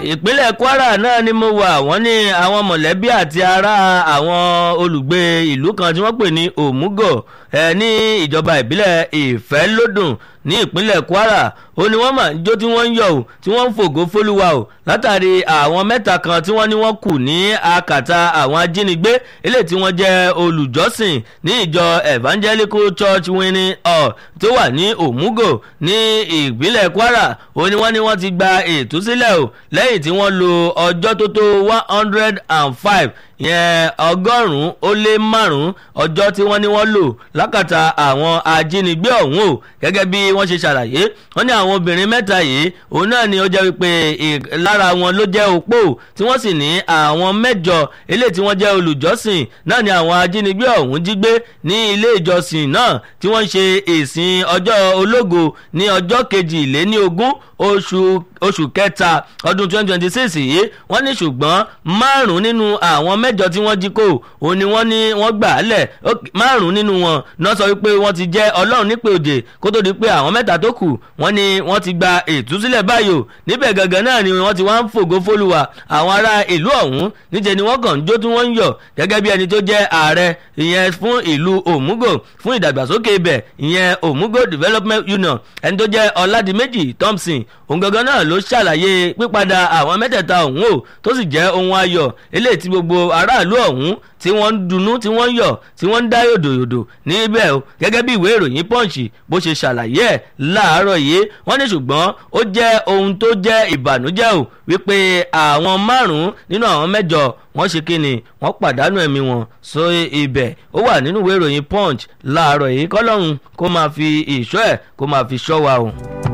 ìpínlẹ̀ kwara náà ni mo wà wọ́n ní àwọn mọ̀lẹ́bí àti ará àwọn olùgbé ìlú kan tí wọ́n pè ní òmùgọ̀ ẹ ní ìjọba ìbílẹ̀ ìfẹ́lódùn ní ìpínlẹ̀ kwara ó ní wọ́n mà ń jó tí wọ́n ń yọ̀ ò tí wọ́n ń fògo fólúwa ò látàrí àwọn mẹ́ta kan tí wọ́n ní wọ́n kù ní akàtà àwọn ajínigbé eléyìí tí wọ́n jẹ́ olùjọ́sìn ní ìjọ evangelical church winning hall tó wà ní òmùgọ̀ ní ìpínlẹ̀ kwara ó ní wọ́n ní wọ́n ti gba ìtúsílẹ̀ ò lẹ́yìn tí wọ́n lo ọjọ́ tó tó one hundred and five yẹn ọgọ́rùn-ún ó lé márùn-ún ọjọ́ tí wọ́n ní wọ́n lò lákàtà àwọn ajínigbé ọ̀hún o gẹ́gẹ́ bí wọ́n ṣe ṣàlàyé wọ́n ní àwọn obìnrin mẹ́ta yìí òun náà ni ó jẹ́ wípé lára wọn ló jẹ́ opó tí wọ́n sì ní àwọn mẹ́jọ eléyìí tí wọ́n jẹ́ olùjọ́sìn náà ni àwọn ajínigbé ọ̀hún jí gbé ní ilé ìjọsìn náà tí wọ́n ń ṣe ìsìn ọjọ́ ológo ní ọjọ́ kejìléní ogún oṣù oṣù kẹta ọdún twenty twenty six yìí wọ́n ní ṣùgbọ́n márùn-ún nínú àwọn mẹ́jọ tí wọ́n jí kó òun ni wọ́n ní wọ́n gbà á lẹ̀ márùn-ún nínú wọn náà sọ wípé wọ́n ti jẹ́ ọlọ́run nípè òjè kó tó di pé àwọn mẹ́ta tó kù wọ́n ní wọ́n ti gba ìtúsílẹ̀ báyò níbẹ̀ gangan náà ni wọ́n ti wá ń fògo fólúwa àwọn ará ìlú ọ̀hún níjẹ́ ni wọ́n kàn ń jó tí wọ́n ń yọ̀ gẹ́gẹ́ bí ẹni tó jẹ́ ààrẹ ìyẹn fún ìlú òmùgò fún ìdàgbàsókè ibẹ̀ ìyẹn òmùgò development union ẹni tó jẹ́ ọ̀làdìmẹ́jì thompson òun gangan náà ló ṣàlàyé pípadà àwọn mẹ́tẹ̀ẹ̀ta ọ̀hún o tó sì jẹ́ ohun ayọ̀ eléyìí tí gbogbo aráàlú ọ̀hún tí wọ́n ń dunnú tí wọ́n ń yọ̀ tí wọ́n ń dá yòdòyòdò níbẹ̀ o gẹ́gẹ́ bí ìwé ìròyìn punch bó ṣe ṣàlàyé ẹ̀ láàárọ̀ yìí wọ́n ní ṣùgbọ́n ó jẹ́ ohun tó jẹ́ ìbànújẹ́ o wípé àwọn márùn-ún nínú àwọn mẹ́jọ wọ́n ṣe kí ni wọ́n pàdánù ẹ̀mí wọn so ibẹ̀ ó wà nínú ìwé ìròyìn punch láàárọ̀ yìí kọ́lọ́run kó máa fi ìṣọ́ ẹ̀ kó máa fi ṣọ́ wa o.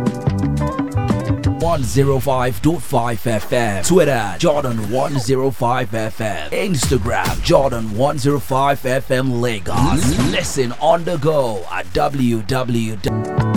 105.5 FM. Twitter, Jordan 105 FM. Instagram, Jordan 105 FM Lagos. Listen on the go at www.